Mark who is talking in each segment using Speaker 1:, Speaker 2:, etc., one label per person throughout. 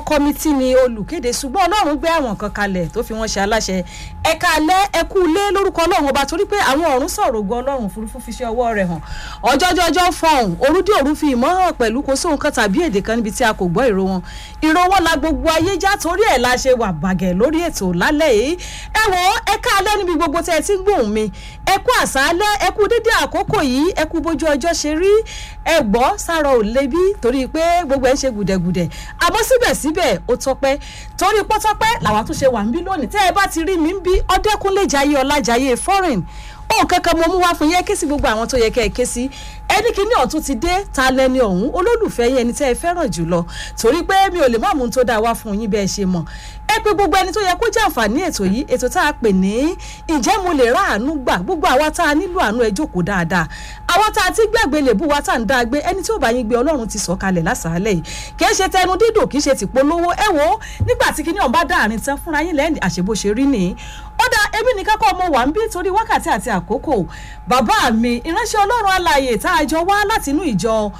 Speaker 1: kọ́mítì ni olùkéde ṣùgbọ́n ọlọ́run gbé àwọn kan kalẹ̀ tó fi wọ́n ṣe aláṣẹ ẹ̀ka alẹ́ ẹkú ilé lórúkọ ọlọ́run ọba torí pé àwọn ọ̀run sọ̀rọ̀ ògo ọlọ́run òfurufú fi ṣe ọwọ́ rẹ̀ hàn ọjọ́jọ́jọ́ fọ̀hún orúdí òru fi ìmọ̀ hàn pẹ̀lú kò sóhun kan tàbí èdè kan níbi tí a kò gbọ́ ìró wọn ìró wọn la gbogbo ayé já torí ẹ̀ la ṣe wà bàgẹ́ lórí ètò lálẹ́ yìí ẹ wọ ẹ̀ka alẹ́ níbi gbogbo tẹ́ ẹ ti ń gbóhùn mi ẹ kú àṣálẹ́ ẹ kú dédé àkókò yìí ẹ kú bójú ọjọ́ ṣe rí ẹ gbọ́ sára ò lebi torí pé gbogbo ẹ ń ṣe gùdẹ̀gùdẹ̀ àmọ́ síbẹ̀síbẹ̀ ó tọpẹ́ torí pọ́tọ́pẹ́ làwa tún ṣe wà ń bí lónìí tẹ́ ẹ bá ti rí mi ń bí ọdẹ́kúnlé jayé ọlájayé foreign ohun kankan mo mú wá fún yẹn ké sí gbogbo àwọn tó yẹ kẹ́ ẹ ké sí ẹni kìíní ọ̀tún ti dé ta lẹni ọ̀hún olólùfẹ́ yẹn ẹni tẹ́ ẹ fẹ́ràn jùlọ torí pé mi ò lè má mú un tó dáa wá fún yín bẹ́ẹ̀ ṣe mọ̀ ẹ pé gbogbo ẹni tó yẹ kó jẹ́ àǹfààní ètò yìí ètò tá a pè ní ǹjẹ́ mo lè rà àánú gbà gbogbo àwa tá a nílò àánú ẹ jókòó dáadáa àwa tá a ti gbàgbé lè bú wa tá à ń dá a gbé ẹni tí ò bá yín gbé ọlọ́run ti sọ̀ kalẹ̀ lásàálẹ̀ yìí kì í ṣe tẹnu dídùn kì í ṣe tìpolówó ẹ wò ó nígbà tí kinní ọ̀n bá dá àárín tán fúnra yín lẹ́yìn àṣebó ṣe rí nìyí ó dá ebi nìkan kọ́ ọmọ wà ń bí torí wákàtí àti àkókò bàbá mi ìránṣẹ́ ọlọ́run alààyè tá a jọ wá láti inú ìjọ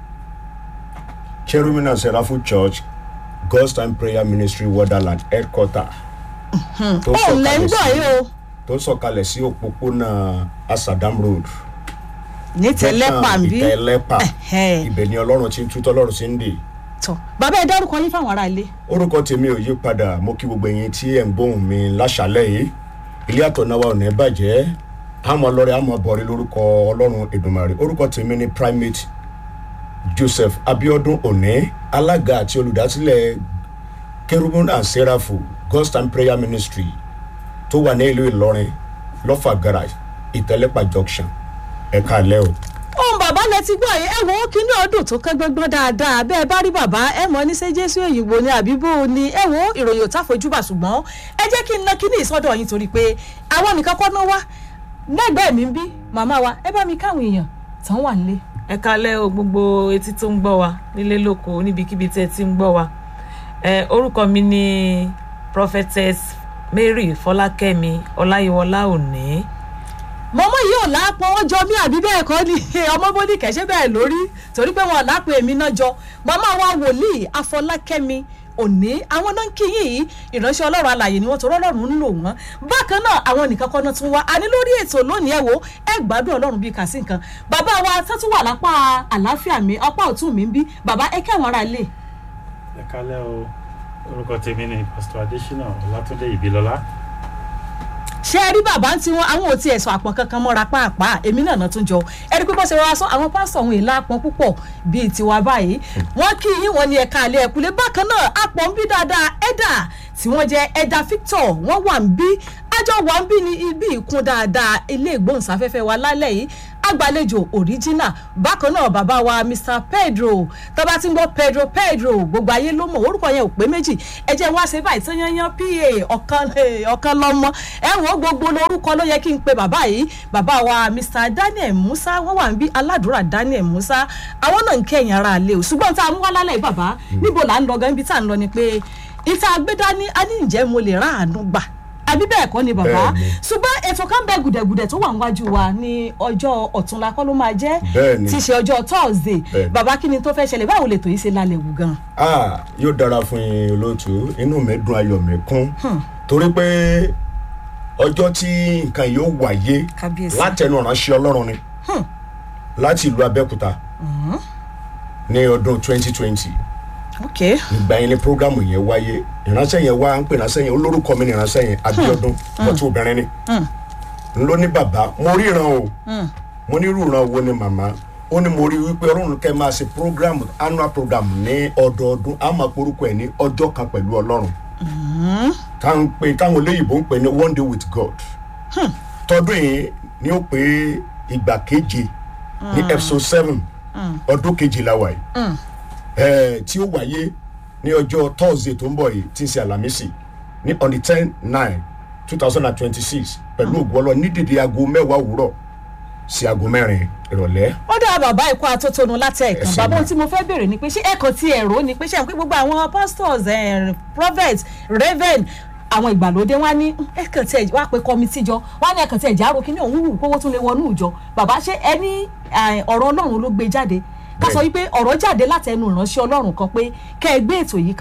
Speaker 2: cherubim and seraphim church god's time prayer ministry wonderland headquarter tó
Speaker 1: ó lẹ́ ń
Speaker 2: sọ̀kalẹ̀
Speaker 1: gbọ́ yìí
Speaker 2: sí
Speaker 1: o
Speaker 2: tó sọ̀kalẹ̀ sí òpópónà asadam road
Speaker 1: ní tẹ́lẹ́pà ń bí
Speaker 2: ìtẹ̀lẹ́pà
Speaker 1: Ẹ̀hẹ́.
Speaker 2: ibẹ̀ ni ọlọ́run ti ń tú tọ́lọ́run ti ń dè
Speaker 1: tọ́ bàbá ẹ dárúkọ yín fáwọn ará ilé
Speaker 2: orúkọ tèmi ò yí padà mo kí gbogbo ẹ̀yin tí ẹ̀ ń gbóhùn mi láṣálẹ̀ yìí ilé àtọ̀náwá ò ní bàjẹ́ àmọ́ lọ́rẹ̀ àmọ́ bọ̀rí lórúkọ ọlọ́run èdùmàrè orúkọ tèmi ni primate joseph abiodun òní alága àti olùdásílẹ̀ kerubun and seraphu god's time prayer ministry tó wà ní ìlú ìlọrin lọ́fà garage ìtẹ́lẹ́pà junction ẹ̀ka àlẹ́ o.
Speaker 1: ohun bàbá lẹ ti gbọ́ yìí ẹ wo kíní ọdún tó kán gbọ́ngbọ́n dáadáa bẹ́ẹ̀ bá rí bàbá ẹ mọ̀ ní ṣé jésù òyìnbó ni àbíbó ni ẹ wo ìròyìn òtá fojúbà ṣùgbọ́n ẹ jẹ́ kí n ná kíní ìsọdọ̀ yín torí pé àwọn nìkan kọ́ ná wá lẹ́gbẹ̀ẹ́ mi ń bí màmá wa ẹ bá mi káwọn èèyàn tán wà nílé.
Speaker 3: ẹ kalẹ o gbogbo etí tó ń gbọ́ wa nílé lóko níbikíbi tí ẹ ti ń gbọ́ wa ẹ orúkọ mi ni prophetess mary fọlákẹ́mi ọláyíwọlá òní
Speaker 1: mọ́mọ́ yìí ò lápọ̀ ó jọ mí àbí bẹ́ẹ̀ kọ́ ni ọmọ bóní kẹ̀ṣẹ́ bẹ́ẹ̀ lórí torí pé wọn ò lápò èmi náà jọ màmá wa wòlíì afọlákẹ́mi òní àwọn náà ń kí yìí ìránṣẹ́ ọlọ́run alàyè ni wọ́n tó rọ́lọ́run ń lò wọ́n bákan náà àwọn nìkan kọ́ náà tún wá àní lórí ètò lónìí ẹ̀ wò ẹ gbádùn ọlọ́run bíi kàsí nǹkan bàbá wa tó tún wà lápá àlàáfíà mi apá ọ̀tún mi ń bí bàbá ẹ kẹ́ àwọn ará ilé
Speaker 4: ẹ kálẹ́ o orúkọ tèmi ni pastor adesina ọlátúndé ìbílọlá
Speaker 1: ṣé ẹ rí bàbá tí wọn àwọn ò tiẹ̀ sọ àpọ̀n kankan mọ́ra pàápàá èmi náà náà tún jọ ẹ rí pé bọ́ ṣe wá sọ àwọn pásítọ̀ òun èlà àpọ̀n púpọ̀ bíi tiwa báyìí wọ́n kí yín wọn ní ẹ̀ka àlẹ́ ẹ̀kúlé bákan náà àpọ̀n ń bí dáadáa ẹ̀dà tí wọ́n jẹ́ ẹ̀dà victor wọ́n wà ń bí àjọ wà ń bí ní ibi ìkún dáadáa ilé ìgbóhùnsáfẹ́fẹ́ wa lálẹ́ yìí agbàlejò original bákan náà bàbá wa mr pedro tọ́ba tí ń gbọ́ pedro pedro gbogbo ayé ló mọ̀ orúkọ yẹn ò pé méjì ẹ jẹ́ wá ṣe báyìí tán yányán pa ọ̀kan ọ̀kan lọ́mọ ẹ wọ́n gbogbo lórúkọ ló yẹ kí n pe bàbá yìí bàbá wa mr daniel musa wọ́n wà ń bí aládùúrà daniel musa àwọn náà ń kẹ́yìn ara àlẹ́ o ṣùgbọ́n tá a mú wá lálẹ́ yìí bàbá níbo là ń lọ gan ibi tá à ń lọ ni pé ìta agbẹ́dání a ní ǹjẹ́ mo lè ráàánú gbà àbí bẹ́ẹ̀ kọ́ ni bàbá
Speaker 2: Bẹ́ẹ̀ni.
Speaker 1: ṣùgbọ́n ètò kan bẹ gùdẹ̀gùdẹ̀ tó wà níwájú wa ní ọjọ́ ọ̀túnla kọ́ ló máa jẹ́
Speaker 2: Bẹ́ẹ̀ni.
Speaker 1: tí í ṣe ọjọ́ thursday
Speaker 2: Bẹ́ẹ̀ni.
Speaker 1: bàbá kí ni tó fẹ́ ṣẹlẹ̀ báwo lè tò yìí ṣe lálẹ́ wù gan.
Speaker 2: ah yóò dára fún yín olóòtú inú mi dùn ayọ̀ mi kún torí pé ọjọ́ tí nǹkan yóò wáyé
Speaker 1: Kábíyèsí.
Speaker 2: látẹnu ìránṣẹ́ ọlọ́run ni láti ìlú abẹ́òkúta ní ọdún 2020
Speaker 1: ok
Speaker 2: ìgbà yẹn ni programu yẹn wáyé ìránṣẹ́ yẹn wá ń pè ìránṣẹ́ yẹn olórúkọ mi ni ìránṣẹ́ yẹn abiodun bọ́tú obìnrin ni n ló ní bàbá mo ríran o mo ní irúran wo ni màmá ó ní mo rí wípé ọlọ́run kẹ́ máa ṣe programu annual program ní ọdọọdún á máa porúkọ ẹ̀ ní ọjọ́ kan pẹ̀lú ọlọ́run táwọn pè táwọn olóyìnbó ń pè ní one day with god tọdún yìí ni ó pé ìgbà keje ní episode seven ọdún kejìlá wa yìí eh, tí ó wáyé ní ọjọ́ thursday tó ń bọ̀ yìí tí ń ṣe àlàmísì ní on the ten nine two thousand and twenty six pẹ̀lú ògbọ́lọ́ ní dèdè aago mẹ́wàá òwúrọ̀ sí aago mẹ́rin ìrọ̀lẹ́.
Speaker 1: ó dá bàbá ẹ̀kọ́ atótónu láti ẹ̀kan
Speaker 2: Ẹ̀sìn
Speaker 1: bàbá
Speaker 2: náà.
Speaker 1: ohun tí mo fẹ́ béèrè ni pé ṣé ẹ̀kan ti ẹ̀rọ ni pé ṣé àwọn pé gbogbo àwọn pastors eh, prophets raven àwọn ìgbàlódé wọn á ní ẹ̀kan tí ẹ̀ wá pé kọ́mítì jọ wọn á ní ẹ̀kan tí ẹ̀ járó kí ní òun wù kówó tún lè wọnú ìjọ bàbá ṣé ẹni eh, ọ̀rọ̀ ọlọ́run ló gbé jáde ká sọ
Speaker 2: Bẹ́ẹ̀ni.
Speaker 1: wípé ọ̀rọ̀ jáde láti ẹnu ìránṣẹ́ ọlọ́run kan pé kẹ́ ẹ gbé ètò yìí kalẹ̀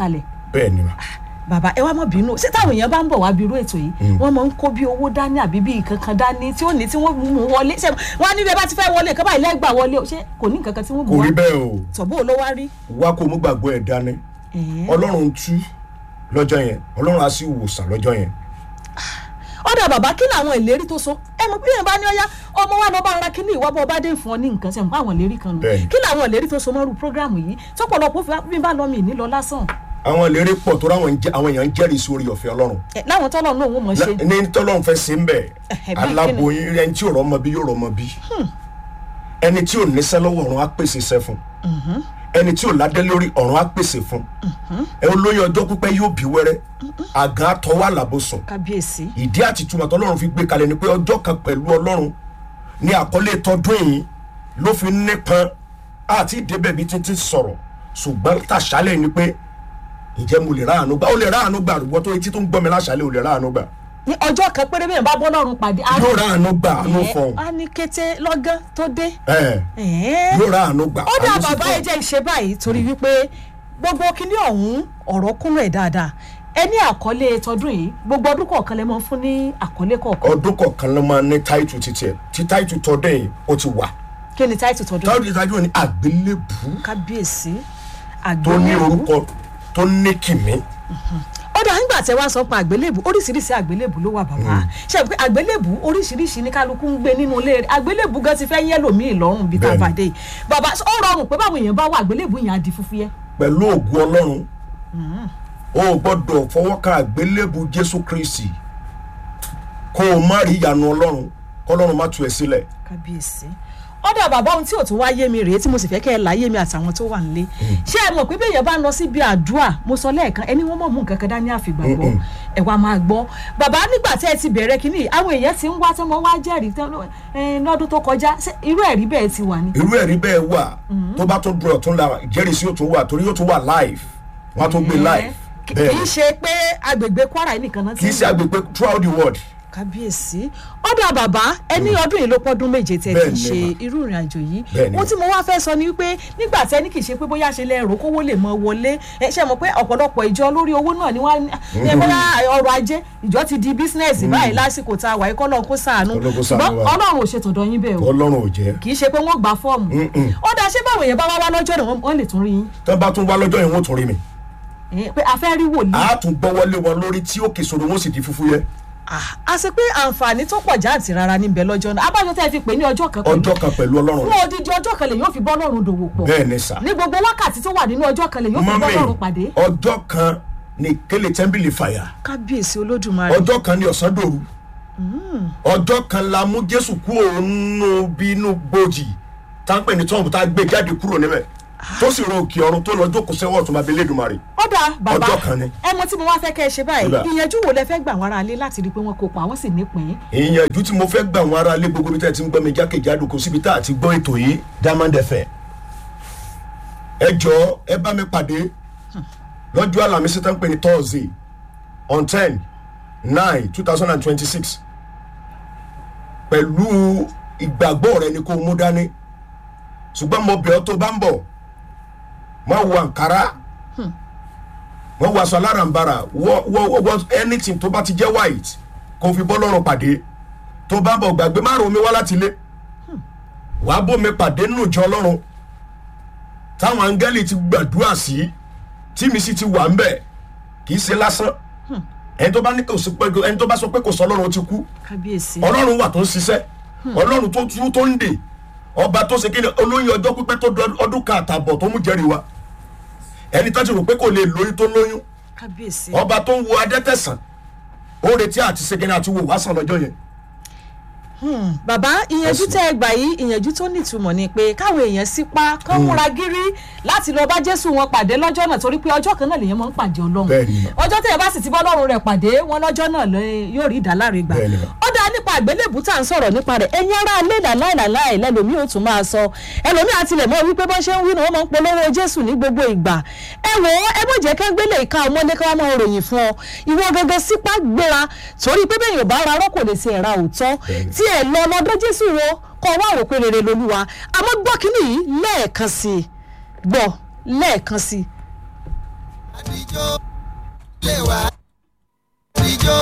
Speaker 2: bẹ́ẹ̀ ni ma
Speaker 1: bàbá ẹ wá mọ̀ bínú ṣé táwọn èèyàn bá ń bọ̀ wá bí irú ètò yìí wọ́n máa ń kó bí owó dání àbí bí nǹkan kan dání tí ó ní tí wọ́n mú wọlé ṣé wọ́n á ní bí ẹ bá ti fẹ́ wọlé nǹkan báyìí lẹ́gbàá wọlé o ṣé kò ní nǹkan kan tí wọ́n
Speaker 2: kò
Speaker 1: bù wá
Speaker 2: rí bẹ́ẹ̀ o
Speaker 1: tọ̀bọ̀ ló wá rí.
Speaker 2: wá kó mú gbàgbọ́ ẹ̀ dání
Speaker 1: Ẹ̀ẹ́.
Speaker 2: ọlọ́run tú lọ́jọ́ yẹn ọlọ́run á sì wòsàn lọ́jọ́ yẹn
Speaker 1: ọ̀dà bàbá kí làwọn ìlérí tó so ẹ mọ̀ bí yẹn bá ní ọyá ọmọ wa lọ́ọ́ bá ara kí ní ìwà bọ́ ọba dé fún ọ ní nǹkan sẹ́mu àwọn ìlérí kan nù
Speaker 2: Bẹ́ẹ̀ni.
Speaker 1: kí làwọn ìlérí tó so mọ́rú prógráàmù yìí tọ́pọ̀lọpọ̀ fi bí bá lọ́ọ́ mi ní lọ lásán
Speaker 2: àwọn ìlérí pọ̀ tó ráwọn jẹ́- àwọn èèyàn ń jẹ́rìí sí orí ọ̀fẹ́ ọlọ́run
Speaker 1: ẹ, láwọn tọ́lọ̀ náà wọ́n mọ̀ ṣe
Speaker 2: ní tọ́lọ́run fẹ́ sí ń bẹ̀
Speaker 1: Ẹ̀hẹ̀, bí
Speaker 2: aláboyún ẹni tí ò rọ́mọ bí yóò rọ́mọ bí ẹni tí ò níṣẹ́ lọ́wọ́ ọ̀run á pèsè iṣẹ́ fún ẹni tí ò ládé lórí ọ̀run á pèsè fún ẹ olóyè ọjọ́ pípẹ́ yóò bí wẹ́rẹ́ àgàn àtọwọ́ àlàbòsùn
Speaker 1: kábíyèsí
Speaker 2: ìdí àti túmọ̀ tọ́lọ́run fi gbé kalẹ̀ ni pé ọjọ́ kan pẹ̀lú ọlọ́run ní àkọlé tọdún yìí ló fi nípọn àti ìdébẹ̀ bí títí sọ̀rọ̀ ṣùgbọ́n tàṣálẹ̀ ni pé ǹjẹ́ mo lè ráàánú gbà ó lè ráàánú gbà àrùbọ́ tó etí tó ń gbọ́ mi láṣálẹ̀ ò lè ráàánú gbà
Speaker 1: ní ọjọ́ kan péré bẹ́ẹ̀ bá bọ́ lọ́rùn pàdé á
Speaker 2: yóò ráàánú gbà àánú
Speaker 1: Ẹ̀,
Speaker 2: fọ̀hún
Speaker 1: á ní kété lọ́gán tó dé
Speaker 2: ẹ̀
Speaker 1: Ẹ̀ẹ́.
Speaker 2: yóò ráàánú gbà
Speaker 1: ó dà
Speaker 2: àánú sì
Speaker 1: bàbá ẹ
Speaker 2: fọ̀hún.
Speaker 1: jẹ́ ìṣe báyìí torí wípé gbogbo kinní ọ̀hún ọ̀rọ̀ kúnlẹ̀ ẹ̀ dáadáa ẹ ní àkọlé tọdún yìí gbogbo ọdún kọ̀ọ̀kan lẹ máa ń fún ní àkọlé kọ̀ọ̀kan
Speaker 2: ọdún kọ̀ọ̀kan ló máa ní táìtù títí ẹ̀ tí táìtù tọdún yìí ó ti wà
Speaker 1: kí ni táìtù tọdún yìí?
Speaker 2: táìtù táìtù ní àgbélébù
Speaker 1: kábíyèsí
Speaker 2: tó ní
Speaker 1: àgbélébù
Speaker 2: orúkọ tó ní kìmí
Speaker 1: ó dà nígbà tẹ wá sọ pé àgbélébù oríṣiríṣi àgbélébù ló wà bàbá ṣe pé àgbélébù oríṣiríṣi ní kálukú ń gbé nínú ilé rẹ̀ àgbélébù gan ti fẹ́ yẹ́ lòmíì lọ́rùn bí tá a
Speaker 2: Bẹ́ẹ̀ni.
Speaker 1: bá dé yìí bàbá ó rọrùn pé báwọn èèyàn bá wà àgbélébù yẹn á di fúfúyẹ́
Speaker 2: pẹ̀lú ògùn ọlọ́run o ò gbọ́dọ̀ fọwọ́ ka àgbélébù jésù kristi kó o má rí ìyanu ọlọ́run kọ́lọ́run má tu ẹ̀ sílẹ̀
Speaker 1: kábíyèsí ọ̀dà bàbá ohun tí ò tún wá yé mi rèé tí mo sì fẹ́ kẹ́ ẹ láyé mi àtàwọn tó wà nílé ṣé ẹ mọ̀ pé bẹ́ẹ̀ bá ń lọ síbi àdúrà mo sọ lẹ́ẹ̀kan ẹni wọ́n mọ̀ mú nǹkan kan dání àfìgbàgbọ́
Speaker 2: Mm-mm.
Speaker 1: ẹ wá máa gbọ́ bàbá nígbà tí ẹ ti bẹ̀rẹ̀ kínní àwọn èèyàn ti ń wá tí wọ́n wá jẹ́rìí tán ló- ẹ, lọ́dún tó kọjá ṣé irú ẹ̀rí bẹ́ẹ̀ ti wà ní.
Speaker 2: irú ẹ̀rí bẹ́ẹ̀ wà tó bá tún dùn ọ̀tún la ìjẹ́rìísí yóò tún wà torí yóò tún wà live wọ́n á tún gbé live
Speaker 1: kì
Speaker 2: bẹ́ẹ̀
Speaker 1: kì í
Speaker 2: ni
Speaker 1: ṣe pé agbègbè kwara yìí nìkan náà ti
Speaker 2: kì í ṣe agbègbè throughout the world
Speaker 1: kábíyèsí ọ̀dà bàbá ẹni ọdún yìí ló pọ́dún méje tẹ́ ti
Speaker 2: Bẹ́ẹ̀ ni
Speaker 1: ṣe
Speaker 2: mà.
Speaker 1: irú ìrìn àjò yìí
Speaker 2: Bẹ́ẹ̀ ni
Speaker 1: ohun tí mo wá fẹ́ sọ ni wípé nígbà tí ẹni kì í ṣe pé bóyá ṣe lẹ́rọ kówó lè mọ wọlé ẹ ṣe mọ̀ pé ọ̀pọ̀lọpọ̀ ìjọ lórí owó náà ni wọ́n ní bóyá ọrọ̀ ajé ìjọ ti di bísínẹ́sì báyìí lásìkò tá a wà ikọ́ lọ́n kó sàánú
Speaker 2: Ọlọ́run kó ṣàánú
Speaker 1: ṣùgbọ́n
Speaker 2: wa.
Speaker 1: ọlọ́run ò ṣe tọ̀dọ̀ yín bẹ́ẹ̀ o
Speaker 2: ọlọ́run ò jẹ́
Speaker 1: kì í ṣe pé wọ́n gba fọ́ọ̀mù
Speaker 2: Mm-mm.
Speaker 1: ó dáa ṣé báwọn èèyàn bá wá wá lọ́jọ́ náà wọ́n- wọ́n lè tún rí yín
Speaker 2: tó bá tún wá lọ́jọ́ yẹn wọ́n tún rí mi
Speaker 1: Eh, pé a fẹ́ rí wòlíì
Speaker 2: a tún gbọ́wọ́lé wọn lórí tí òkè sòrò wọn sì di fúfú yẹ
Speaker 1: Ah, a ṣe pé àǹfààní tó pọ̀ jáǹtì rárá níbẹ̀ lọ́jọ́ náà abájọ tẹ́ ẹ fi pè ní ọjọ́ kan pẹ̀lú
Speaker 2: ọjọ́ kan pẹ̀lú ọlọ́run
Speaker 1: fún odidi ọjọ́ kan lè yóò fi bọ́ lọ́rùn dòwò pọ̀
Speaker 2: bẹ́ẹ̀ ni sà
Speaker 1: ní gbogbo wákàtí tó wà nínú ọjọ́ kan lè yóò fi bọ́
Speaker 2: mọ́mí
Speaker 1: lọ́rùn pàdé.
Speaker 2: ọjọ́ kan ní kélé tẹ́ḿbìlì fàyà
Speaker 1: kábíyèsí olódùmarè
Speaker 2: ọjọ́ kan ní ọ̀sán dòru ọjọ́ kan la mú jésù kúrò nínú bínú bòjì táǹpẹ̀ ní tọ́ọ̀mù tá a gbé jáde kúrò níbẹ̀ tó sì ro òkè ọ̀run tó lọ jókòó sẹ́wọ̀n ọ̀tún bàbá elédùnmarè
Speaker 1: ọ̀dà bàbá
Speaker 2: Ọjọ́ kan ni.
Speaker 1: ẹ mọ tí mo wá fẹ́ kẹ́ ẹ ṣe báyìí
Speaker 2: Nígbà.
Speaker 1: ìyẹnjú wo lẹ fẹ́ gbà wọn ara lé láti rí i pé wọ́n kópa wọ́n sì nípìn
Speaker 2: ìyànjú tí mo fẹ́ gbà wọn ara lé gbogbo bí tẹ́ ẹ ti ń gbọ́ mi jákèjádò kò síbi tá a ti gbọ́ ètò yìí diamond fm ẹ jọ ẹ bá mi pàdé lọ́jọ́ àlàmísí tó ń pè ní thursday on ten nine two thousand and twenty-six pẹ̀lú ìgbàgbọ́ rẹ ni kò mú dání ṣùgbọ́n mo bẹ̀ ọ́ tó bá ń bọ̀ má wọ àǹkárá má wọ aṣọ alárànbarà wọ wọ wọ anything tó bá ti jẹ́ white kò fi bọ́ lọ́rùn pàdé tó bá bọ̀ gbàgbé má rò mí wá láti ilé wàá bómi pàdé nínú ìjọ ọlọ́run táwọn áńgẹ́lì ti gbàdúrà sí tí mi sì ti wà ń bẹ̀ kì í ṣe lásán ẹni tó bá ní kò sí pé ẹni tó bá sọ pé kò sọ ọlọ́run ó ti kú
Speaker 1: kábíyèsí
Speaker 2: ọlọ́run wà tó ń ṣiṣẹ́ ọlọ́run tó tú tó ń dè ọba tó ṣe kí ni olóyún ọjọ́ pípẹ́ tó dọ- ọdún kan àtàbọ̀ tó mú jẹ́rìí wa ẹni tó ti rò pé kò lè lóyún tó lóyún
Speaker 1: kábíyèsí
Speaker 2: ọba tó ń wo adẹ́tẹ̀sán ó retí àti ṣe kí ni àti wò wá sàn lọ́jọ́ yẹn
Speaker 1: bàbá ìyẹnjú
Speaker 2: Ẹ̀sùn.
Speaker 1: tẹ́ ẹ gbà yìí ìyẹnjú tó nítumọ̀ ni pé káwọn èèyàn sípa kán múra gírí láti lọ bá jésù wọn pàdé lọ́jọ́ náà torí pé ọjọ́ kan náà lèèyàn máa ń pàdé ọlọ́run
Speaker 2: Bẹ́ẹ̀ni mà.
Speaker 1: ọjọ́ tẹ́ ẹ bá sì ti bọ́ ọlọ́run rẹ̀ pàdé wọn lọ́jọ́ náà lẹ- yóò rí ìdáláre gbà
Speaker 2: Bẹ́ẹ̀ni mà.
Speaker 1: ó dá nípa àgbélébù tá à ń sọ̀rọ̀ nípa rẹ̀ ẹ̀yin ará ilé làláìlàláì lẹ́lòmí ò tún máa sọ ẹlòmí àtilẹ̀ mọ́ wípé bọ́n ṣe ń wí ni wọ́n máa ń polówó jésù ní gbogbo ìgbà ẹ wò ó ẹ bó jẹ́ ká gbélé ìka ọmọdé ká wá máa ròyìn fún ọ ìwọ gangan sípà gbéra torí pé bẹ́ẹ̀ yóò bá ara rọ́ kò lè ṣe ẹ̀ra òótọ́
Speaker 2: Bẹ́ẹ̀ni.
Speaker 1: tí ẹ lọ lọ́dọ̀ jésù wo kọ́ wá rò pé rere lolúwa àmọ́ gbọ́ kínní yìí lẹ́ẹ̀kan sí i gbọ́ lẹ́ẹ̀kan sí i.
Speaker 5: lè wá ìjó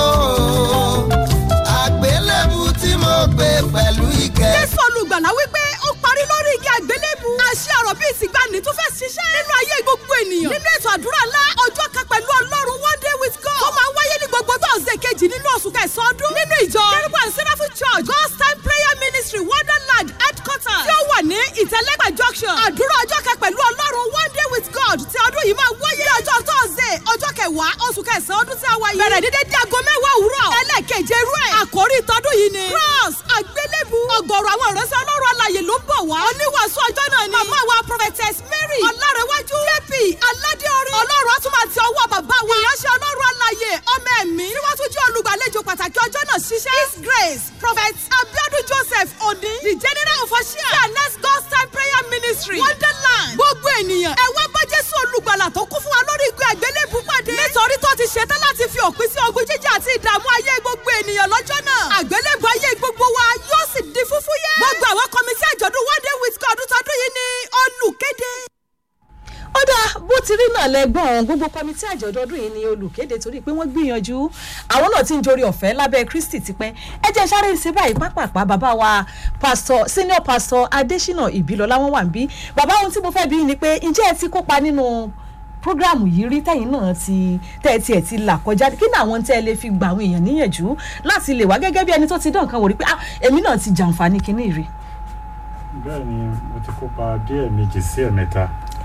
Speaker 5: àgbélébù tí mo gbé pẹ̀lú ìkẹ́.
Speaker 6: jésù olùgbàlà wípé ó parí lórí igi àgbélébù. àṣẹ ọ̀rọ̀ bíi ìsìngbani tún fẹ́ ṣiṣẹ́ nínú ayé gbogbo ènìyàn. nínú ètò àdúrà ńlá ọjọ́ kan pẹ̀lú ọlọ́run one day with God. ó máa wáyé ní gbogbo tọ́sídẹ̀ kejì nínú oṣù kẹsàn-án ọdún. nínú ìjọ kérúbù and seraphim church god's time prayer ministry wonderland headquarters tí ó wà ní ìtẹ̀lẹ́gbà junction. àdúrà ọjọ́ kan pẹ̀lú ọlọ́run one day with God tí ọdún yìí máa wáyé ní ọjọ́ tọ́sídẹ̀ ọjọ́ kẹwàá oṣù kẹsàn-án ọdún tí a wáyé. bẹ̀rẹ̀ dídé di aago mẹ́wàá òwúrọ̀. ẹlẹ́ẹ̀keje irú ẹ̀. àkórí ìtọ́dún yìí ni. cross àgbélébù. ọ̀gọ̀rọ̀ àwọn ìránṣẹ́ ọlọ́run alàyè ló ń bọ̀ wá. oníwàásù ọjọ́ náà ni. màmá wa prophetess mary ọ̀làrẹ̀wájú. jp aládéorí. ọlọ́run á tún máa ti ọwọ́ bàbá wa. ìránṣẹ́ ọlọ́run alàyè ọmọ ẹ̀mí. tí wọ́n tún jẹ́ olùgbàlejò pàtàkì ọjọ́ náà ṣiṣẹ́. his grace prophet abiodun joseph odi. the general official. fairness god's time prayer ministry. wonderland. gbogbo ènìyàn. ẹ wá bá jésù olùgbàlà tó kún fún wa lórí igi àgbélébù pàdé. nítorí tó ti ṣetán láti fi òpin sí ogun jíjà àti ìdààmú ayé gbogbo ènìyàn lọ́jọ́ náà. àgbélébù ayé gbogbo wa yóò sì di fúfúyẹ́. gbogbo àwọn kọmitì àjọ̀dún one day with God tọdún yìí ni olùkéde.
Speaker 1: ó dáa bó ti rí náà lẹ́gbọ̀n gbogbo kọmitì àjọ̀dún ọdún yìí ni olùkéde torí pé wọ́n gbìyànjú àwọn náà ti ń jorí ọ̀fẹ́ lábẹ́ kristi tipẹ́ ẹ jẹ́ sáré ṣe báyìí pápápá bàbá wa pastor senior pastor adesina ìbílọ́lá wọn wà ń bí bàbá ohun tí mo fẹ́ bí ni pé ǹjẹ́ ẹ ti kópa nínú programu yìí rí tẹ̀yìn náà ti tẹ́ ẹ tiẹ̀ ti là kọjá kí ni àwọn tẹ́ ẹ lè fi gba àwọn èèyàn níyànjú láti lè wá gẹ́gẹ́ bí ẹni tó ti dán nǹkan wò rí pé ah èmi náà ti jàǹfààní kinní rí.
Speaker 4: bẹ́ẹ̀ ni mo ti kópa bí ẹ̀ẹ̀mejì sí ẹ̀mẹ́ta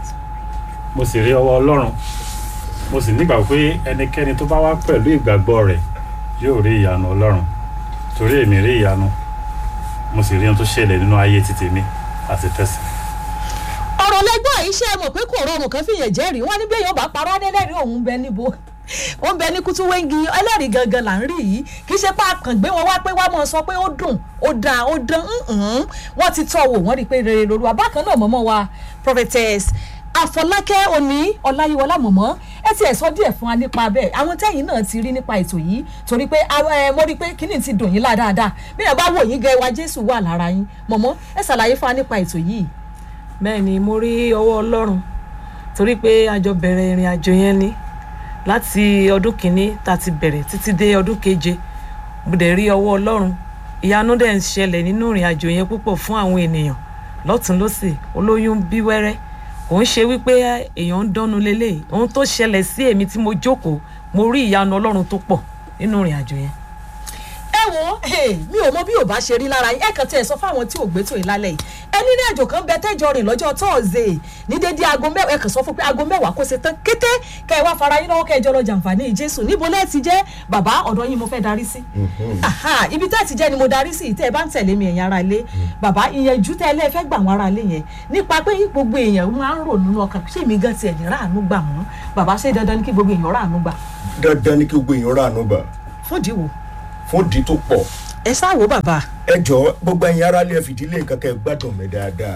Speaker 4: mo sì rí ọwọ́ ọlọ́run mo sì nígbàgbọ́ pé ẹnikẹ́ni tó bá wá pẹ̀lú ìgbàgbọ́ rẹ̀ yóò rí ìyanu ọlọ́run torí èmi rí ìyanu mo sì rí ohun tó ṣẹlẹ̀ nínú ayé títì mi àti tẹ̀sí.
Speaker 1: ọ̀rọ̀ lẹ́gbọ́n yìí ṣe é mọ̀ pé kò rọrùn kan fìyàn jẹ́rìí wọ́n ní bí èèyàn bá parọ́ adẹ́lẹ́rìí òun bẹ níbo wọ́n bẹ ní kútú wẹ́ngi ẹlẹ́rìí gangan là ń rí yìí kì í ṣe pé àkàn gbé wọn wá pé wá mọ̀ sọ pé ó dùn ó dáa ó dán ǹǹ wọ́n ti tọ́ wò wọ́n rí i pé rere lóru àbákan náà mọ̀mọ́ wa prophetess àfọlákẹ́ òní ọláyíwọlá mọ̀mọ́ ẹ ti ẹ̀ sọ díẹ̀ fún wa nípa bẹ́ẹ̀ àwọn tẹ́yìn náà ti rí nípa ètò yìí torí pé ẹ mo rí i pé kíní ti dùn yín lá dáadáa bí ẹ bá wò yín gẹ wa jésù wà lára yín mọ̀mọ́ ẹ ṣàlàyé fún wa nípa ètò yìí.
Speaker 3: bẹ́ẹ̀ ni mo rí ọwọ́ ọlọ́run torí pé a jọ bẹ̀rẹ̀ ìrìn àjò yẹn ni láti ọdún kìíní tá a ti bẹ̀rẹ̀ títí dé ọdún keje mo dẹ̀ rí ọwọ́ ọlọ́run ìyanu dẹ̀ ń ṣẹlẹ̀ nínú ìrìn àjò yẹn púpọ̀ fún àwọn ènìyàn lọ́tún lọ́sì olóyún bí wẹ́rẹ́ kò ń ṣe wípé èèyàn ń dánu lélẹ̀ ohun tó ṣẹlẹ̀ sí èmi tí mo jókòó mo rí ìyanu ọlọ́run tó pọ̀ nínú ìrìn àjò yẹn.
Speaker 1: ẹ wo mi ò mọ bí ò bá ṣe rí lára yín ẹ kàn tí ẹ sọ fáwọn tí ò gbé tó yìí lálẹ́ yìí ẹni ní àjò kan bẹ tẹ́jọ rìn lọ́jọ́ tọ́ọ̀zẹ̀ ní dédé aago mẹ́wàá ẹ kàn sọ fún pé aago mẹ́wàá kó ṣe tán kété kẹ́ ẹ wá fara yín lọ́wọ́ kẹ́ ẹ jọ lọ jàǹfààní jésù níbo lẹ́ẹ̀ ti jẹ́ bàbá ọ̀dọ́ yín mo fẹ́ darí sí. Aha, ibi tẹ́ ẹ ti jẹ́ ni mo darí sí tẹ́ ẹ bá ń tẹ̀lé mi ẹ̀yin ara ilé bàbá ìyẹnjú tẹ́ ẹ lẹ́ẹ̀ fẹ́ gbà wọ́n ara ilé yẹn nípa pé gbogbo èèyàn máa ń rò nínú ọkàn ṣé èmi gan tiẹ̀ ní ráàánú gbà mọ́ bàbá ṣé dandan ni kí gbogbo èèyàn ráàánú gbà
Speaker 2: dandan ni kí gbogbo èèyàn rà ànúbà
Speaker 1: fún ìdíwò
Speaker 2: fún di tó pọ̀
Speaker 1: ẹ sáwò bàbá
Speaker 2: ẹ jọ gbogbo ẹyin ara lè fìdílé nǹkan kẹ gbádùn mi dáadáa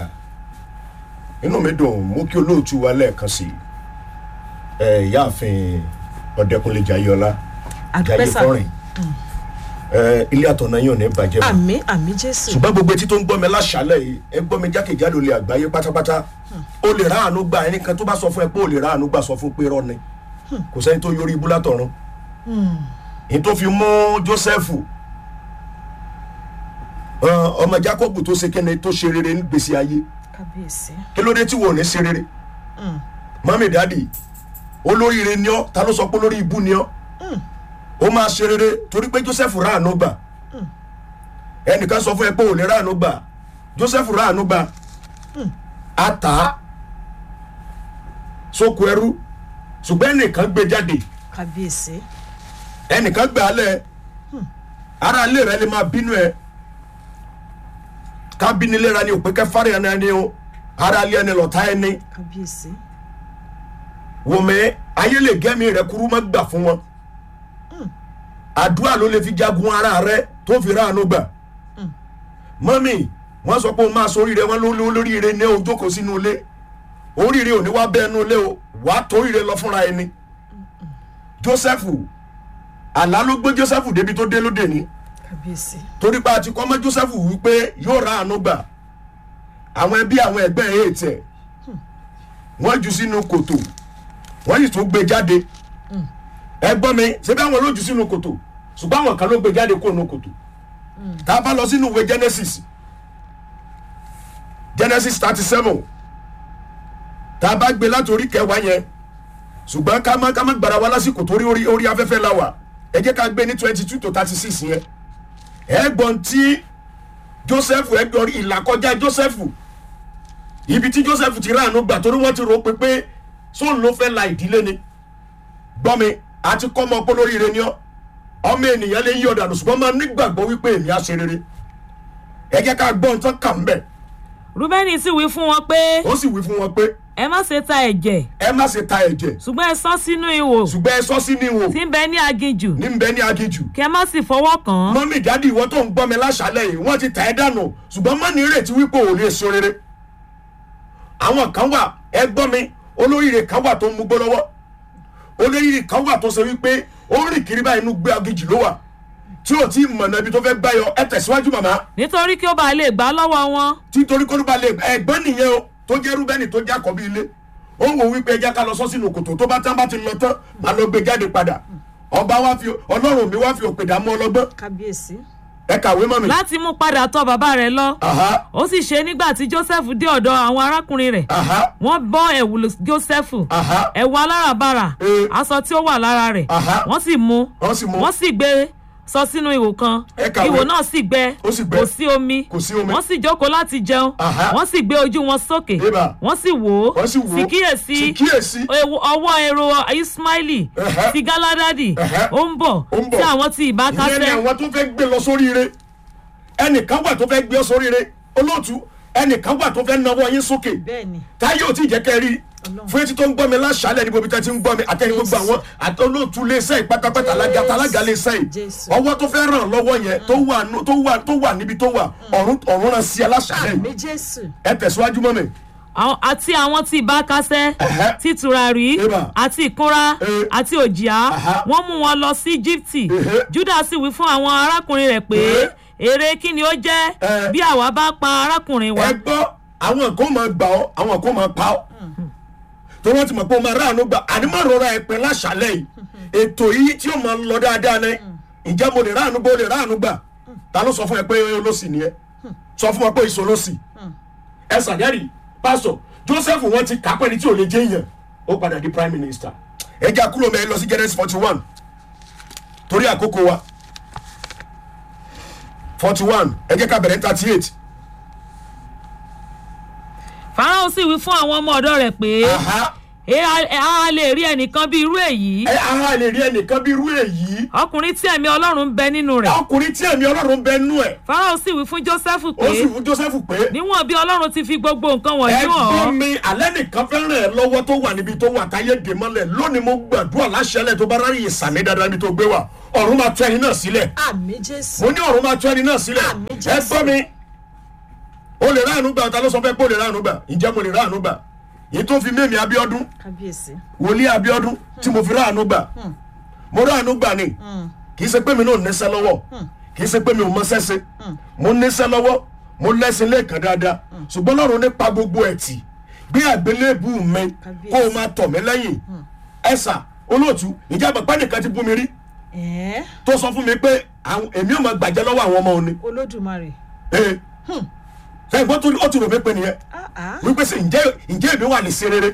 Speaker 2: inú mi dùn mú kí olóòtú wa lẹ́ẹ̀kan sí ẹ ìyáàfin ọ̀dẹ́kunlé jayọlá
Speaker 1: àdúpẹ́ sà
Speaker 2: jayé ẹ ilé àtọ̀nà yóò ní bàjẹ́ mọ́
Speaker 1: àmì àmì jésù
Speaker 2: ṣùgbọ́n gbogbo etí tó ń gbọ́ mi láṣálẹ̀ yìí ẹ gbọ́ mi jákèjádò lè àgbáyé pátápátá o lè ráàánú gbà ẹnìkan tó bá sọ fún ẹ pé o lè ráàánú gbà sọ fún pé rọ ni kò sẹ́ni tó yọrí ibú látọ̀run èyí tó fi mú jósẹ́fù ọ, ọmọ jákọ́bù tó ṣe kẹ́ni tó ṣe rere ní gbèsè ayé
Speaker 1: kábíyèsí
Speaker 2: kí ló dé tí wò ní ṣe rere mami dadi olóríire ni ọ ta ló sọ pé olórí ibú ni ọ ó máa ṣe rere torí pé joseph ráàánú gbà ẹnìkan sọ fún ẹ pé ò lè ráàánú gbà joseph ráàánú gbà ata sóko ẹrú ṣùgbọ́n ẹnìkan gbé jáde
Speaker 1: kábíyèsí
Speaker 2: ẹnìkan gbé alẹ́ ara ilé rẹ lè máa bínú ẹ ká bínú ilé rẹ ni òpè kẹfàrí ẹni ẹni o ara ilé ẹni lọ́ta ẹni
Speaker 1: kábíyèsí
Speaker 2: wòmí ayé lè gẹ́mi rẹ kúrú má gbà fún wọn àdúrà ló lè fi jagun ara rẹ tó fi ráàánú gbà mọ́mì wọ́n sọ pé o máa sóríire wọn ló lóríire ní o jókòó sínú ilé oríire ò ní wá bẹ́ẹ̀ nú ilé o wà á toríire lọ fúnra ẹni joseph àlá ló gbé joseph débi tó dé lóde ní
Speaker 1: kábíyèsí
Speaker 2: torí pé a ti kọ́ mọ́ joseph wípé yóò ráàánú gbà àwọn ẹbí àwọn ẹgbẹ́ ẹ̀ tẹ̀ wọ́n jù sínú kòtò wọ́n sì tún gbé jáde ẹ gbọ́ mi ṣé bí àwọn lójú sínú kòtò ṣùgbọ́n àwọn kan ló gbé jáde kó nu kòtò tá a bá lọ sínú ìwé genesis genesis thirty seven tá a bá gbé láti orí kẹwàá yẹn ṣùgbọ́n ká má ká má gbára wa lásìkò torí orí orí afẹ́fẹ́ la wà ẹ jẹ́ ká gbé ní twenty two to thirty six yẹn ẹ gbọ́n tí joseph ẹ gbọ́n ìlàkọjá joseph ibi tí joseph ti ráàánú gbà torí wọ́n ti rò ó pé pé sóun ló fẹ́ la ìdílé ni gbọ́ mi àti kọ́ ọmọ ọpọlọ rire ni ọ́ ọmọ ènìyàn lè yí ọ̀dà lọ ṣùgbọ́n máa nígbàgbọ́ wípé èmi á ṣe rere ẹ jẹ́ ká gbọ́ nǹkan kà ń bẹ̀
Speaker 3: rúbẹ́nì sì wí fún wọn pé
Speaker 2: ó sì wí fún wọn pé
Speaker 3: ẹ má ṣe ta ẹ̀jẹ̀
Speaker 2: ẹ má ṣe ta ẹ̀jẹ̀
Speaker 3: ṣùgbọ́n ẹ sán sínú ihò
Speaker 2: ṣùgbọ́n ẹ sọ sí níwò
Speaker 3: tí ń bẹ ní aginjù
Speaker 2: ní bẹ ní aginjù
Speaker 3: kí ẹ má sì fọwọ́ kàn án
Speaker 2: mọ́mí ìdádì ìwọ tó ń gbọ́ mi láṣálẹ̀ yìí wọ́n ti tà ẹ́ dànù ṣùgbọ́n má ní ìrètí wípé ò lè so rere àwọn kan wà ẹ gbọ́ mi olóríire kan wà tó ń mugbó lọ́wọ́ olóríire kan wà tó ṣe wípé ó ń rìn kiri báyìí inú gbé aginjù ló wà tí ò tí ì mọ̀nà ibi tó fẹ́ gbáyọ ẹ tẹ̀síwájú màmá
Speaker 3: nítorí kí ó bàa lè gbà á lọ́wọ́ wọn
Speaker 2: títorí kó ló bá lè ẹ̀gbọ́n nìyẹn o tó jẹ́ rúbẹ́nì tó jẹ́ àkọ́bí ilé ó wò wípé ẹja ká lọ sọ sínú kòtò tó bá tán bá ti lọ tán máa lọ gbé jáde padà ọba wa fi ọlọ́run mi wá fi òpè dààmú ọlọ́gbọ́n
Speaker 1: kábíyèsí.
Speaker 2: ẹ kàwé mọ́ mi.
Speaker 3: láti mú padà tọ̀ bàbá rẹ̀ lọ
Speaker 2: Aha,
Speaker 3: ó sì ṣe nígbà tí joseph dé ọ̀dọ̀ àwọn arákùnrin rẹ̀
Speaker 2: aha,
Speaker 3: wọ́n bọ́ ẹ̀wù joseph
Speaker 2: aha.
Speaker 3: ẹ̀wù aláràbarà
Speaker 2: Eh.
Speaker 3: aṣọ tí ó wà lára rẹ̀
Speaker 2: Aha.
Speaker 3: wọ́n sì mú
Speaker 2: wọ́n sì mú
Speaker 3: wọ́n sì gbé sọ sínú ihò kan
Speaker 2: Ẹ kàwé.
Speaker 3: ihò náà sì gbẹ
Speaker 2: Ó sì gbẹ.
Speaker 3: kò sí omi
Speaker 2: Kò sí omi.
Speaker 3: wọ́n sì jókòó láti jẹun
Speaker 2: Aha.
Speaker 3: wọ́n sì gbé ojú wọn sókè
Speaker 2: Ébà.
Speaker 3: wọ́n sì wò ó
Speaker 2: Wọ́n sì wò ó.
Speaker 3: sì kíyèsí
Speaker 2: Sì kíyèsí.
Speaker 3: ewu- ọwọ́ èrò ismaili
Speaker 2: Ẹ̀hẹ́.
Speaker 3: ti galadadi
Speaker 2: Ẹ̀hẹ́.
Speaker 3: ó ń bọ̀
Speaker 2: Ó ń bọ̀.
Speaker 3: tí àwọn ti
Speaker 2: ìyẹn ni
Speaker 3: ìbákasẹ́
Speaker 2: àwọn tó fẹ́ gbé lọ sórí ire ẹnìkan wà tó fẹ́ gbé ọ sórí ire olóòtú ẹnìkan wà tó fẹ́ nawọ́ yín sókè
Speaker 1: bẹ́ẹ̀ni
Speaker 2: táyé ò tí ì jẹ́ kẹ́ rí
Speaker 1: Ọlọ́run.
Speaker 2: fún etí tó ń gbọ́ mi láṣálẹ̀ ní gbogbo tí ń gbọ́ mi àtẹni gbogbo àwọn àti olóòtú léṣẹ́ ìpátápátá alága alága léṣẹ́ yìí
Speaker 1: Jésù.
Speaker 2: ọwọ́ tó fẹ́ ràn lọ́wọ́ yẹn tó wà nú- tó wà tó wà níbi tó wà ọ̀run ọ̀run ràn sí aláṣálẹ̀
Speaker 1: àmì
Speaker 2: yìí
Speaker 1: jésù.
Speaker 2: ẹ tẹ̀síwájú mọ́ mi
Speaker 3: àwọn- àti àwọn tí ìbákasẹ́
Speaker 2: Ẹ̀hẹ́.
Speaker 3: tí tùràrí
Speaker 2: Ébà.
Speaker 3: àti ìkunra
Speaker 2: Eh.
Speaker 3: àti òjìá
Speaker 2: Aha.
Speaker 3: wọ́n mú wọn lọ sí íjíbítì
Speaker 2: Ẹ̀hẹ́.
Speaker 3: juda sì wí fún àwọn arákùnrin rẹ̀ pé
Speaker 2: Eh.
Speaker 3: èrè kí ni ó jẹ́
Speaker 2: Eh.
Speaker 3: bí àwa bá pa arákùnrin wa
Speaker 2: ẹ gbọ́ àwọn kan máa gbà ọ́ àwọn kan máa pa ọ́ tó wọ́n ti mọ̀ pé o máa ráàánú gbà ànímọ̀ rọra ẹ̀ pẹ́ láṣálẹ̀ yìí ètò yìí tí ó máa lọ dáadáa ní ǹjẹ́ mo lè ráàánú gbà ó lè ráàánú gbà ta ló sọ fún ẹ pé olóṣì ni ẹ sọ fún wọn pé ìṣó olóṣì ẹ sàdẹ́rì pásọ joseph wọn ti kà á pẹ́ni tí ò lè jẹ́ èèyàn ó padà di prime minister ẹ jẹ́ àkúrò mẹ́rin lọ sí genesis forty one torí àkókò wa forty one ẹ jẹ́ ká bẹ̀rẹ̀ thirty eight.
Speaker 3: farao sì wí fún àwọn ọmọ ọ̀dọ́ rẹ̀ pé
Speaker 2: Aha.
Speaker 3: "Ẹ a- ẹ a lè rí ẹnìkan bí irú èyí
Speaker 2: ẹ ara lè rí ẹnìkan bí irú èyí
Speaker 3: ọkùnrin tí ẹ̀mí ọlọ́run ń bẹ nínú rẹ̀
Speaker 2: ọkùnrin tí ẹ̀mí ọlọ́run bẹ nú ẹ̀
Speaker 3: farao sì wí fún joseph
Speaker 2: ó
Speaker 3: pé
Speaker 2: sì fún joseph pé
Speaker 3: níwọ̀n bí ọlọ́run ti fi gbogbo nǹkan wọ̀nyí hàn
Speaker 2: ẹgbọ́n
Speaker 3: ọ́
Speaker 2: mi alẹ́ nìkan fẹ́ràn ẹ lọ́wọ́ tó wà níbi tó wà táyé dè mọ́lẹ̀ lónìí mo gbàdúrà láṣẹlẹ̀ tó bá rárí ìsàmì dáadáa níbi tó gbé wà ọ̀run máa tú ẹni náà sílẹ̀
Speaker 1: àmì jésù.
Speaker 2: mo ní ọ̀run máa tú ẹni náà sílẹ̀
Speaker 1: Àmín, Jésù.
Speaker 2: ẹgbọ́n mi o lè ráàánú gbà ta ló sọ fẹ́ pé o lè ráàánú gbà ǹjẹ́ mo lè ráàánú gbà èyí tó fi mímì abiodun
Speaker 1: kábíyèsí.
Speaker 2: wòlíì abiodun tí mo fi ráàánú gbà mo ráàánú gbà ni kì í ṣe pé mi náà níṣẹ́ lọ́wọ́ kì í ṣe pé mi ò mọṣẹ́ ṣe mo níṣẹ́ lọ́wọ́ mo lẹ́sìn lẹ́ẹ̀kan dáadáa ṣùgbọ́n lọ́run nípa gbogbo ẹ̀ tì gbé àgbélébù mi
Speaker 1: Kábíyèsí.
Speaker 2: kó o máa tọ̀ mí lẹ́yìn ẹ̀sà olóòtú ìjábọ̀ pẹ́ nìkan ti bú mi rí
Speaker 1: ẹ̀ẹ́
Speaker 2: tó sọ fún mi pé àwọn- èmi ò máa gbàjẹ́ lọ́wọ́ àwọn ọmọ òní
Speaker 1: olódùmarè.
Speaker 2: ee sẹ́yìn bó tún ó ti rò mí pé nìyẹn
Speaker 1: Ah, ah.
Speaker 2: wípé sè ǹjẹ́ ǹjẹ́ èmi wà ní sí rere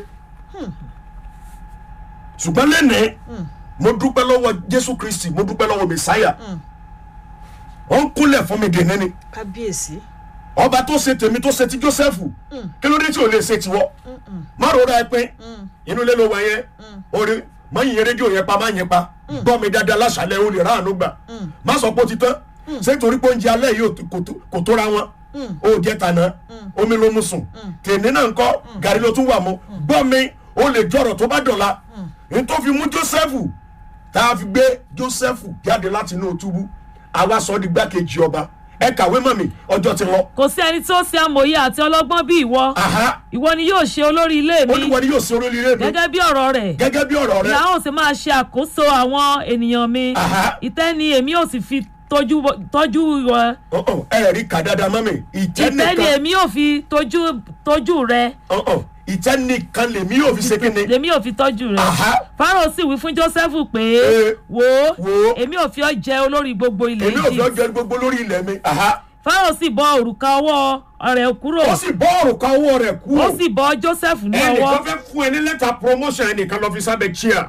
Speaker 2: ṣùgbọ́n lẹ́nìí mo dúpẹ́ lọ́wọ́ jésù kristi mo dúpẹ́ lọ́wọ́ mẹsáyà ó ń kúnlẹ̀ fún mi dèní ni
Speaker 1: kábíyèsí.
Speaker 2: ọba tó ṣe tèmi tó ṣe ti joseph kí ló dé tí ò lè ṣe tiwọ́ má rora ẹ pé inú ilé ló wà yẹn orí má yìn rédíò yẹn pa má yìn pa gbọ́ mi dáadáa láṣàlẹ̀ o lè ráàánú gbà má sọ pé ó ti tán ṣé torí pé oúnjẹ alẹ́ yìí ò tó- kò tó- kò tóra wọn ó jẹ tànà omi ló mú sùn tèmi náà ń kọ́ gàrí ló tún wà mú gbọ́ mi ó lè jọ̀rọ̀ tó bá dọ̀la n tó fi mú joseph tá a fi gbé joseph jáde láti inú túbú àwa sọ ọ́ di gbákejì ọba ẹ kàwé mọ̀ mi ọjọ́ ti lọ.
Speaker 3: kò sí ẹni tó ṣe amòye àti ọlọ́gbọ́n bí ìwọ
Speaker 2: Aha.
Speaker 3: ìwọ ni yóò ṣe olórí ilé mi
Speaker 2: olúwa ni yóò ṣe oríire mi
Speaker 3: gẹ́gẹ́ bí ọ̀rọ̀ rẹ̀
Speaker 2: gẹ́gẹ́ bí ọ̀rọ̀ rẹ
Speaker 3: ìyá ò sì máa ṣe àkóso àwọn ènìyàn mi
Speaker 2: Aha.
Speaker 3: ìtẹ́ ni èmi ò sì fi tọ́jú tọ́jú wọ
Speaker 2: ọ̀hún, ẹ rí kà dáadáa mọ́ mi ìtẹ́
Speaker 3: ìtẹ́ ni
Speaker 2: nìkan
Speaker 3: èmi ò fi tọ́jú tọ́jú rẹ
Speaker 2: ọ̀hún, ìtẹ́ nìkan lèmi yóò fi ṣe kí ni.
Speaker 3: lèmi ò fi tọ́jú rẹ̀
Speaker 2: Aha.
Speaker 3: fáráò sì wí fún jósẹ́fù pé
Speaker 2: Eh,
Speaker 3: wò ó
Speaker 2: wò ó.
Speaker 3: èmi ò fi ọ́ jẹ olórí gbogbo ilẹ̀
Speaker 2: èmi ò fi
Speaker 3: egypt
Speaker 2: ọjọ́ gbogbo lórí ilẹ̀ mi. Aha.
Speaker 3: fáráò sì bọ́ òrùka ọwọ́ rẹ̀ kúrò
Speaker 2: ó sì bọ́ òrùka owó rẹ̀ kú.
Speaker 3: ó sì bọ́ jósẹ́fù ní ọwọ́
Speaker 2: ẹnìkan fẹ́ fún ẹ ní lẹ́tà promotion ẹnìkan lọ fi sábẹ́ chia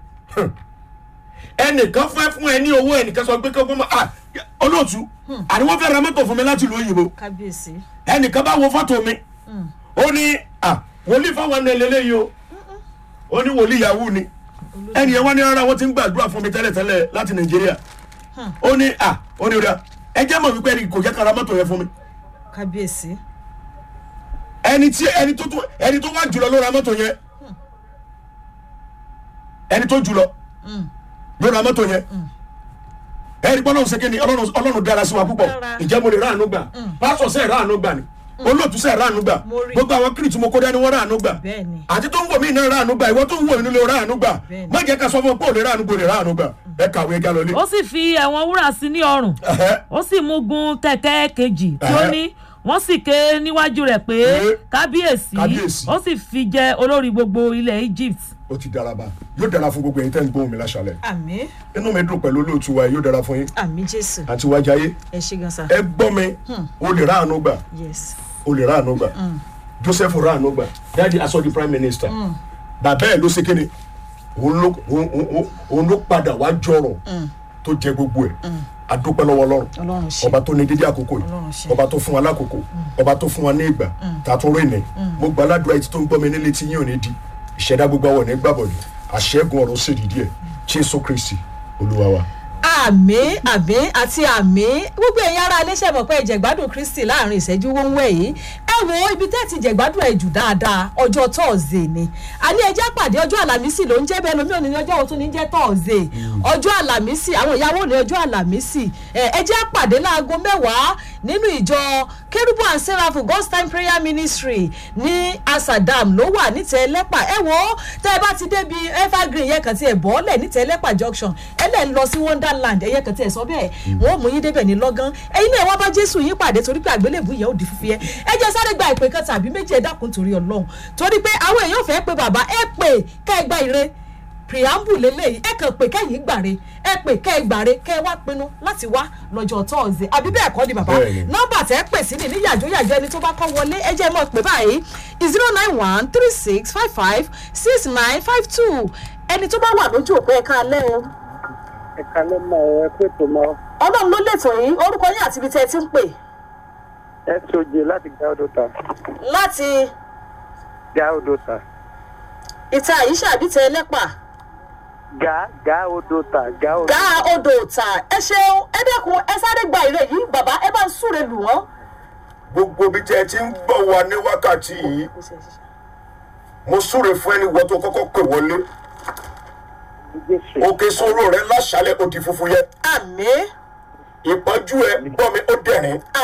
Speaker 2: ẹnìkan fẹ́ fún ẹ ní owó ẹnìkan sọ pé kí ọgbọ́n máa olóòtú àní wọ́n fẹ́ ra mọ́tò fún mi láti ìlú òyìnbó
Speaker 1: kábíyèsí
Speaker 2: ẹnìkan bá wo fọ́tò mi ó ní à wòlíì fáwọn ẹni ẹlẹ́lẹ́yìí o ó ní wòlíì yahoo ni ẹnì yẹn wá ní rárá wọ́n ti ń gbàdúrà fún mi tẹ́lẹ̀tẹ́lẹ̀ láti nàìjíríà ó ní à ó ní rà ẹ jẹ́ mọ̀ wípé ẹnì kò jẹ́ kára mọ́tò yẹn fún mi
Speaker 1: kábíyèsí
Speaker 2: ẹni tí ẹni tó tó ẹni tó wá jùlọ ló ra mọ́tò yẹn ẹni tó jùlọ ló ra mọ́tò yẹn ẹni pé ọlọ́run ṣe ni ọlọ́run ọlọ́run dára sí wa púpọ̀
Speaker 1: Dára.
Speaker 2: ìjẹ́ mo lè ráàánú gbà pásọ̀ sẹ́ẹ̀ ráàánú gbà ni olóòtú sẹ́ẹ̀ ráàánú gbà
Speaker 1: Mo rí.
Speaker 2: gbogbo àwọn kírìtì mo kó dání wọ́n ráàánú gbà
Speaker 1: bẹ́ẹ̀ni
Speaker 2: àti tó ń wò mí náà ráàánú gbà ìwọ tó ń wò mí nílé ráàánú gbà
Speaker 1: Bẹ́ẹ̀ni.
Speaker 2: má jẹ́ ká sọ fún ọ pé ò lè ráàánú gbò lè ráàánú gbà ẹ kàwé ẹja lọlé.
Speaker 3: ó sì fi ẹ̀wọ̀n wúrà sí ní ọrùn
Speaker 2: Ẹhẹ́.
Speaker 3: ó sì mú gun kẹ̀kẹ́ kejì tí ó
Speaker 2: Ẹhẹ́.
Speaker 3: ní wọ́n sì ké níwájú rẹ̀ pé
Speaker 2: Pé,
Speaker 3: kábíyèsí
Speaker 2: kábíyèsí.
Speaker 3: ó sì fi jẹ olórí gbogbo ilẹ̀ egypt
Speaker 2: ó ti dára bá yóò dára fún gbogbo ẹ̀yin tẹ́ ń gbóhùn mi láṣálẹ̀
Speaker 1: àmì
Speaker 2: inú mi dùn pẹ̀lú olóòtú wa yóò dára fún yín
Speaker 1: àmì jésù
Speaker 2: àti wájayé
Speaker 1: ẹ ṣe gan sa
Speaker 2: ẹ gbọ́ mi o lè ráàánú gbà
Speaker 1: yes
Speaker 2: o lè ráàánú gbà joseph ráàánú gbà dáàdi aṣọ di prime minister bàbá ẹ ló ṣe kéde òun ló òun- òun- òun ló padà wá jọrọ tó jẹ gbogbo ẹ adúpẹ́ lọ́wọ́ ọlọ́run
Speaker 1: ọlọ́run ṣe
Speaker 2: ọba tó ní dídí àkókò yìí
Speaker 1: Ọlọ́run ṣe.
Speaker 2: ọba tó fún wa lákòókò ọba tó fún wa ní ìgbà tààtún rìn ní mo gba aládùúrà etí tó ń gbọ́ mi nílé tí yín ò ní di ìṣẹ̀dá gbogbo àwọn ò ní gbàbọ̀dì àṣẹ́gun ọ̀rọ̀ sì dìdí ẹ̀ jésù kristi olúwa wa.
Speaker 1: àmì àmì àti àmì gbogbo ẹ̀yin ará iléeṣẹ́ mọ̀ pé ìjẹ̀gbádùn kristi láàrin ìṣẹ́jú wọ́nwẹ́ yìí ẹ wo ibi tẹ́ ti jẹ̀gbádùn ẹ̀ jù dáadáa ọjọ́ tọ́ọ̀zẹ̀ ni àní ẹjẹ́ pàdé ọjọ́ àlàmísì ló ń jẹ́ bẹ́ẹ̀ lómi òní ní ọjọ́ òtún ní jẹ́ tọ́ọ̀zẹ̀ ọjọ́ àlàmísì àwọn ìyàwó ní ọjọ́ àlàmísì ẹ ẹjẹ́ pàdé láago mẹ́wàá nínú ìjọ kérúbù and seraphim god's time prayer ministry ní asadam ló wà nítẹ̀ ẹlẹ́pà ẹ wo tẹ́ ẹ bá ti débi evergreen yẹn kàn ti ẹ̀ bọ́ọ̀lẹ̀ nítẹ̀ ẹlẹ́pà junction ẹ lẹ́ ń lọ sí wonderland ẹ̀yẹ kàn ti ẹ̀ sọ bẹ́ẹ̀ wọ́n mú yín débẹ̀ ní lọ́gán ẹ̀yin náà wọ́n bá jésù yín pàdé torí pé àgbélébù yẹn ò di fífi ẹ ẹ jẹ́ sáré gba ìpè kan tàbí méjì ẹ dákun torí ọlọ́run torí pé àwọn èèyàn fẹ́ pé bàbá ẹ pè kẹ́ ẹ gba ire preamble lélẹ́yìí ẹ kàn pé kẹ́yìn gbàre ẹ pè kẹ́ ẹ gbàre kẹ́ ẹ wá pinnu láti wá lọ́jọ́ tọ́ọ̀sì àbí bẹ́ẹ̀ kọ́ ni bàbá
Speaker 2: Bẹ́ẹ̀ni.
Speaker 1: nọ́mbà tẹ́ pè sí ni ní yàjóyàjó ẹni tó bá kọ́ wọlé ẹ jẹ́ mọ́ pé báyìí zero nine one three six five five six nine five two ẹni tó bá wà lójú òpó ẹ̀ka alẹ́ o
Speaker 7: ẹ̀ka ló mọ ọ ẹ pé tó mọ
Speaker 1: ọlọ́run ló lè tọ̀ yín orúkọ yín àti ibi tẹ́ ẹ ti ń pè
Speaker 7: soj láti gáódòtà
Speaker 1: láti
Speaker 7: gáódòtà
Speaker 1: ìta àyíṣà àbí tẹ ẹlẹ́pà
Speaker 7: gá gáódòtà gáódòtà.
Speaker 1: gá odò ọ̀tà ẹ ṣeun ẹ dẹ́kun ẹ sáré gba ìrè yìí bàbá ẹ bá ń súre lù wọ́n.
Speaker 2: gbogbo bí tẹ́ ẹ ti ń gbọ́ wa ní wákàtí yìí mo súre fún ẹni wọ́n tó kọ́kọ́ pè wọlé
Speaker 7: jésù
Speaker 2: òkè sóró rẹ láṣálẹ̀ ó di funfun yẹ
Speaker 1: àmì
Speaker 2: ìpọ́njú ẹ gbọ́ mi ó dẹ̀rín